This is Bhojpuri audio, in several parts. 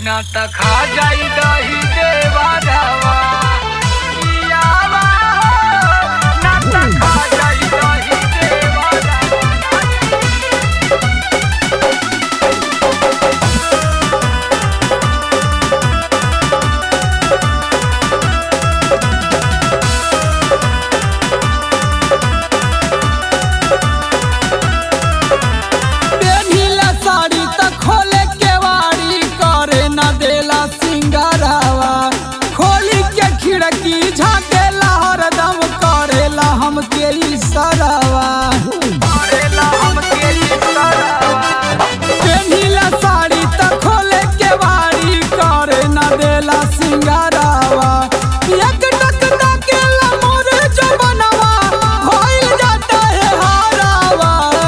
ना त खा जाई दही देवा रावा पियावा हो ना त खा जाई दही देवा रावा पेन्हिला साड़ी त खोले केवाड़ी करे न देला सिंगारावा खोली के खिड़की झाकेला हरदम करेला हमके इशारावा करेला हमके इशारावा पेन्हिला साड़ी त खोले केवाड़ी करे न देला सिंगारावा एक टक ताकेला मोरे जो बनवा होइल जाता है हारावा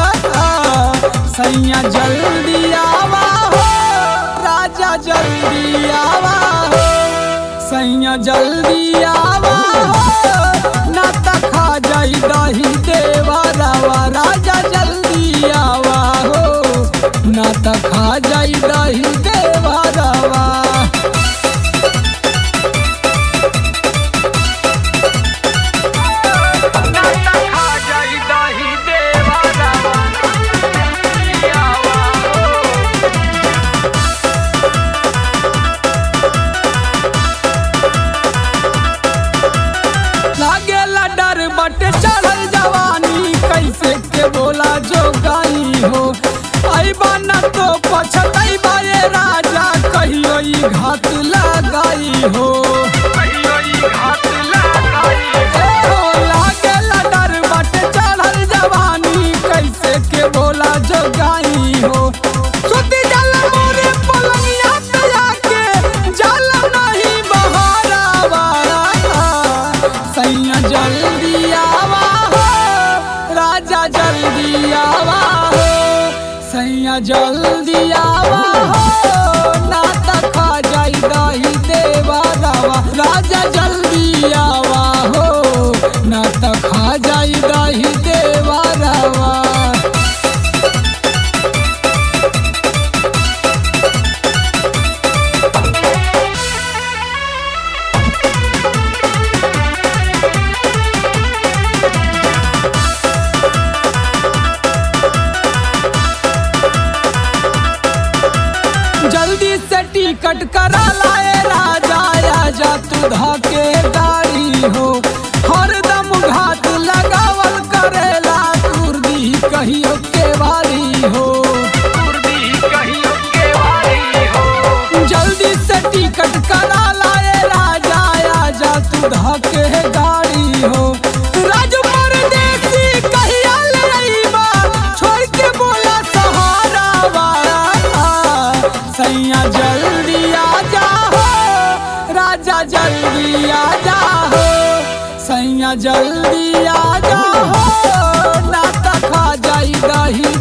सैया जल्दी आवा हो राजा जल्दी आवा हो सैया जल्दी आवा हो ना त खा जाई दही देवा रावा राजा जल्दी आवा हो ना त खा जाई दही देवा रावा ना त खा जाई दही देवा रावा पियावा हो लागेला डर बटे चढ़ल जवानी कैसे के बोला जो गाई हो आई बाना तो पछतैबा ये राजा कहियो ई घात लगाई हो कहियो ई घात लगाई ए हो लागेला डर बटे चढ़ल जवानी कैसे के बोला जो गाई हो सुती जल मोरे पलंगिया पे जाके जल नहीं बहारावा सैया जल्दी आवा हो राजा जल्दी आवा हो सैया जल्दी आवा हो ना त खा जाई दही देवा रावा राजा जल्दी आवा हो ना त खा जाई दही देवा रावा जल्दी से टिकट करा लाए राजा आजा तू धके गाड़ी हो हरदम घाट लगावल करेला तुरदी कहियो के वाली हो कुर्दी कहियो के वाली हो जल्दी से टिकट करा लाए राजा आजा तू धके गाड़ी हो राजू परदेसी कहिया ले अइबा छोड़ के बोला सहारा वाला सैया जल्दी आजा हो राजा जल्दी आजा हो सैया जल्दी आजा हो ना त खा जाई दही